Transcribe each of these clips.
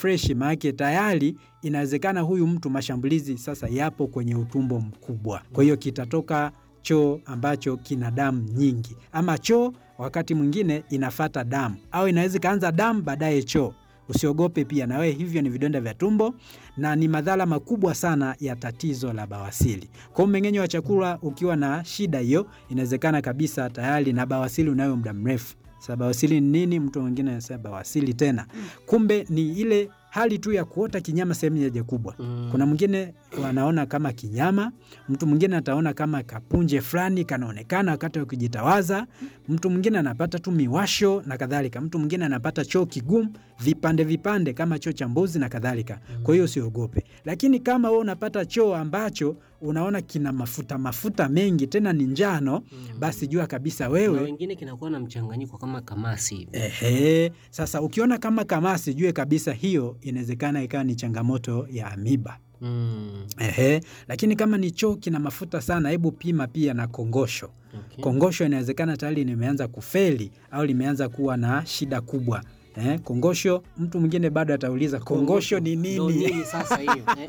fresh, maanake tayari inawezekana huyu mtu mashambulizi sasa yapo kwenye utumbo mkubwa, kwa hiyo kitatoka choo ambacho kina damu nyingi, ama choo wakati mwingine inafata damu, au inaweza ikaanza damu baadaye choo. Usiogope pia na wewe, hivyo ni vidonda vya tumbo na ni madhara makubwa sana ya tatizo la bawasili. Kwa mmeng'enyo wa chakula ukiwa na shida hiyo, inawezekana kabisa tayari na bawasili unayo muda mrefu. Sasa bawasili ni nini? Mtu mwingine anasema bawasili tena, kumbe ni ile hali tu ya kuota kinyama sehemu ya haja kubwa. Mm. Kuna mwingine wanaona kama kinyama, mtu mwingine ataona kama kapunje fulani kanaonekana wakati wa kujitawaza, mtu mwingine anapata tu miwasho na kadhalika, mtu mwingine anapata choo kigumu, vipande vipande kama choo cha mbuzi na kadhalika. Kwa hiyo usiogope, lakini kama wewe unapata choo ambacho unaona kina mafuta mafuta mengi tena ni njano, basi jua kabisa Na wewe wengine kinakuwa na mchanganyiko kama kamasi hivi. Ehe, sasa ukiona kama kamasi, jue kabisa hiyo inawezekana ikawa ni changamoto ya amiba. Mm. Ehe, lakini kama ni choo kina mafuta sana, hebu pima pia na kongosho. Okay. Kongosho inawezekana tayari limeanza kufeli au limeanza kuwa na shida kubwa. Eh, kongosho, mtu mwingine bado atauliza kongosho ni Ndo nini? nini sasa hiyo? Eh,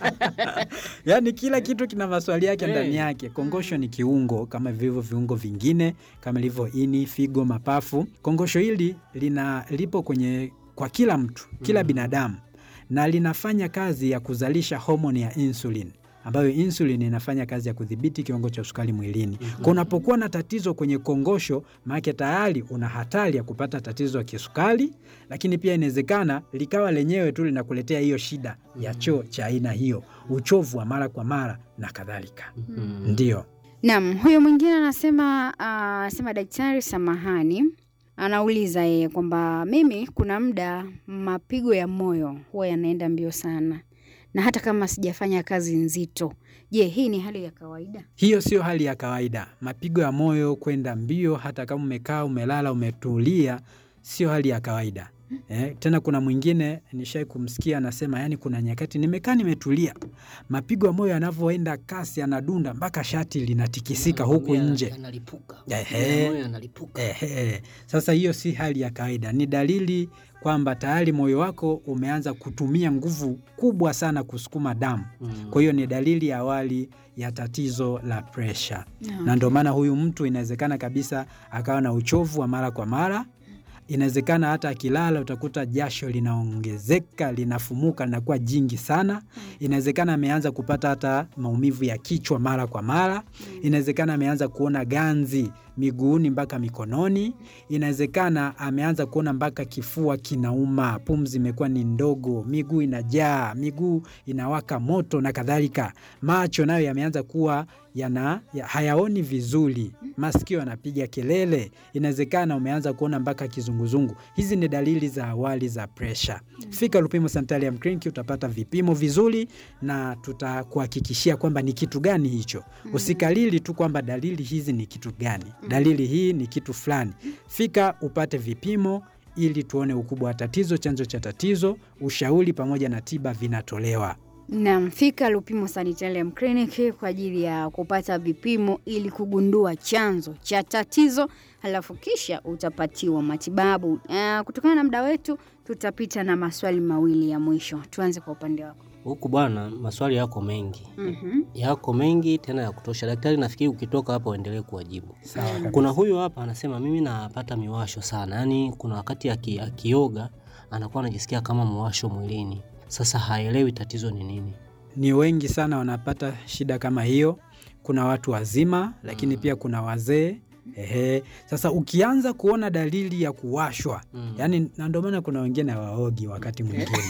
Yaani kila kitu kina maswali yake Eh. ndani yake. Kongosho ni kiungo kama vilivyo viungo vingine kama ilivyo ini, figo, mapafu. Kongosho hili lina lipo kwenye kwa kila mtu, kila binadamu na linafanya kazi ya kuzalisha homoni ya insulin ambayo insulin inafanya kazi ya kudhibiti kiwango cha sukari mwilini. Kwa unapokuwa na tatizo kwenye kongosho, maana tayari una hatari ya kupata tatizo ya kisukari, lakini pia inawezekana likawa lenyewe tu linakuletea hiyo shida ya choo cha aina hiyo, uchovu wa mara kwa mara na kadhalika. mm. Ndio. Naam, huyo mwingine anasema ah, anasema daktari, samahani, anauliza yeye kwamba mimi kuna muda mapigo ya moyo huwa yanaenda mbio sana, na hata kama sijafanya kazi nzito. Je, hii ni hali ya kawaida? Hiyo sio hali ya kawaida. Mapigo ya moyo kwenda mbio, hata kama umekaa, umelala, umetulia, sio hali ya kawaida. Eh, tena kuna mwingine nishai kumsikia anasema, yani kuna nyakati nimekaa nimetulia, mapigo ya moyo yanavyoenda kasi, yanadunda mpaka shati linatikisika huku Anakwambia nje. Yanalipuka. Ehe. Moyo yanalipuka. Ehe. Sasa hiyo si hali ya kawaida, ni dalili kwamba tayari moyo wako umeanza kutumia nguvu kubwa sana kusukuma damu. Mm. Kwa hiyo ni dalili ya awali ya tatizo la presha, Naam. na ndio maana huyu mtu inawezekana kabisa akawa na uchovu wa mara kwa mara. Inawezekana hata akilala utakuta jasho linaongezeka, linafumuka, linakuwa jingi sana. Inawezekana ameanza kupata hata maumivu ya kichwa mara kwa mara. Inawezekana ameanza kuona ganzi miguuni mpaka mikononi. Inawezekana ameanza kuona mpaka kifua kinauma, pumzi imekuwa ni ndogo, miguu inajaa, miguu inawaka moto na kadhalika. Macho nayo yameanza kuwa yana ya, hayaoni vizuri, masikio yanapiga kelele. Inawezekana umeanza kuona mpaka kizunguzungu. Hizi ni dalili za awali za presha. Fika Lupimo Sanitarium Clinic, utapata vipimo vizuri na tutakuhakikishia kwamba ni kitu gani hicho. Usikalili tu kwamba dalili hizi ni kitu gani, dalili hii ni kitu fulani. Fika upate vipimo ili tuone ukubwa wa tatizo, chanzo cha tatizo, ushauri pamoja na tiba vinatolewa. Naam, fika Lupimo Sanitarium Clinic kwa ajili ya kupata vipimo ili kugundua chanzo cha tatizo, halafu kisha utapatiwa matibabu. Uh, kutokana na muda wetu tutapita na maswali mawili ya mwisho. Tuanze kwa upande wako. Huku bwana, maswali yako mengi Mhm. yako mengi tena ya kutosha. Daktari, nafikiri ukitoka hapa uendelee kuwajibu. Sawa kabisa. Kuna huyu hapa anasema mimi napata miwasho sana, yaani kuna wakati aki, akioga anakuwa anajisikia kama mwasho mwilini. Sasa haelewi tatizo ni nini. Ni wengi sana wanapata shida kama hiyo. Kuna watu wazima, lakini pia kuna wazee. Ehe. Sasa ukianza kuona dalili ya kuwashwa Mm. yaani, na ndio maana kuna wengine hawaogi wakati mwingine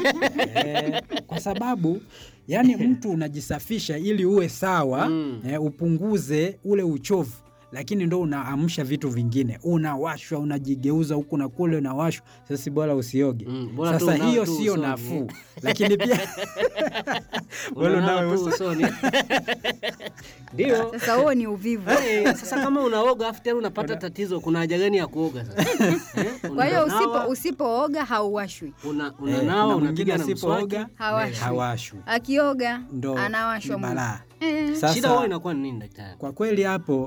eh, kwa sababu yani mtu unajisafisha ili uwe sawa Mm. eh, upunguze ule uchovu, lakini ndo unaamsha vitu vingine, unawashwa, unajigeuza huku na kule, unawashwa. Sasa si bora usioge. Mm, bora tu Sasa unawe hiyo tu sio usoni. nafuu, lakini pia Bora Unanawa unawe tu uso. usoni. Ndio. Sasa huo ni uvivu. Eh, sasa kama unaoga afu tena unapata tatizo, kuna haja gani ya kuoga sasa? Eh, Kwa hiyo unanawa, usipo usipooga hauwashwi, una- eh, unanawa kuna mwingine unapiga na mswaki. asipooga Hawashwi. hawashwi, akioga ndo anawashwa ni mwili. balaa. Eh. Sasa Shida huwa inakuwa ni nini daktari? kwa kweli hapo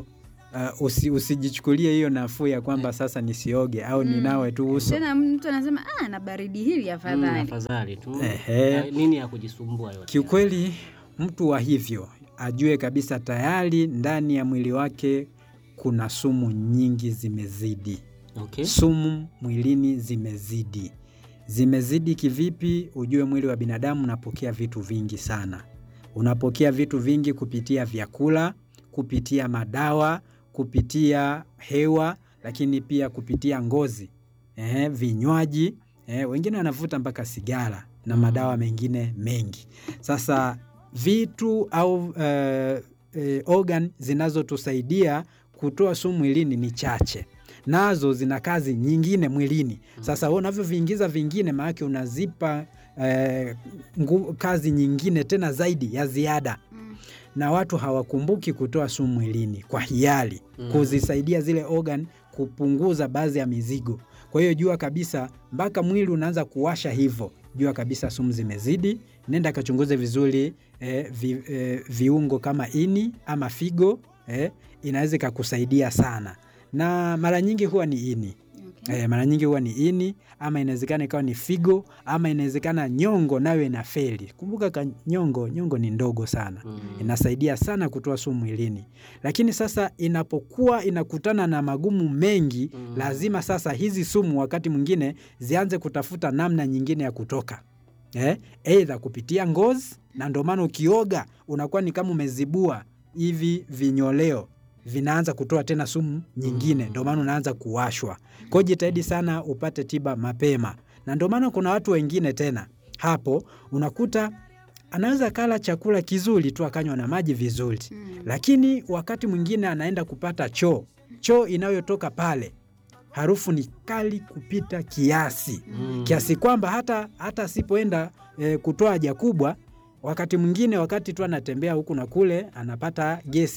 uh, usi, usijichukulie hiyo nafuu ya kwamba sasa nisioge au Mm. ninawe tu uso. Tena mtu anasema ah, na baridi hili Mm, afadhali. afadhali tu Ehe. Na nini ya kujisumbua yote Kiukweli mtu wa hivyo ajue kabisa tayari ndani ya mwili wake kuna sumu nyingi zimezidi. okay. Sumu mwilini zimezidi. Zimezidi kivipi? Ujue mwili wa binadamu unapokea vitu vingi sana. Unapokea vitu vingi kupitia vyakula, kupitia madawa, kupitia hewa, lakini pia kupitia ngozi, eh, vinywaji. Eh, wengine wanavuta mpaka sigara na Mm. madawa mengine mengi. Sasa vitu au eh, eh, organ zinazotusaidia kutoa sumu mwilini ni chache nazo zina kazi nyingine mwilini. Sasa wewe unavyoviingiza vingine, maanake unazipa eh, ngu, kazi nyingine tena zaidi ya ziada, Mm. na watu hawakumbuki kutoa sumu mwilini kwa hiari, Mm. kuzisaidia zile organ kupunguza baadhi ya mizigo. Kwa hiyo jua kabisa, mpaka mwili unaanza kuwasha hivyo, jua kabisa sumu zimezidi. Nenda kachunguze vizuri eh, vi, eh, viungo kama ini ama figo eh, inaweza ikakusaidia sana, na mara nyingi huwa ni ini. Okay. E, mara nyingi huwa ni ini ama inawezekana ikawa ni figo ama inawezekana nyongo nayo ina feli. Kumbuka ka nyongo, nyongo ni ndogo sana, Mm. inasaidia sana kutoa sumu mwilini, lakini sasa inapokuwa inakutana na magumu mengi Mm. lazima sasa hizi sumu wakati mwingine zianze kutafuta namna nyingine ya kutoka eh, eidha kupitia ngozi, na ndio maana ukioga unakuwa ni kama umezibua hivi vinyoleo vinaanza kutoa tena sumu nyingine, Mm. ndio maana unaanza kuwashwa. Kwa hiyo jitahidi sana upate tiba mapema, na ndio maana kuna watu wengine tena hapo unakuta anaweza kala chakula kizuri tu akanywa na maji vizuri, Mm. lakini wakati mwingine anaenda kupata choo, choo inayotoka pale harufu ni kali kupita kiasi Mm. kiasi kwamba hata hata asipoenda e, kutoa haja kubwa, wakati mwingine, wakati tu anatembea huku na kule, anapata gesi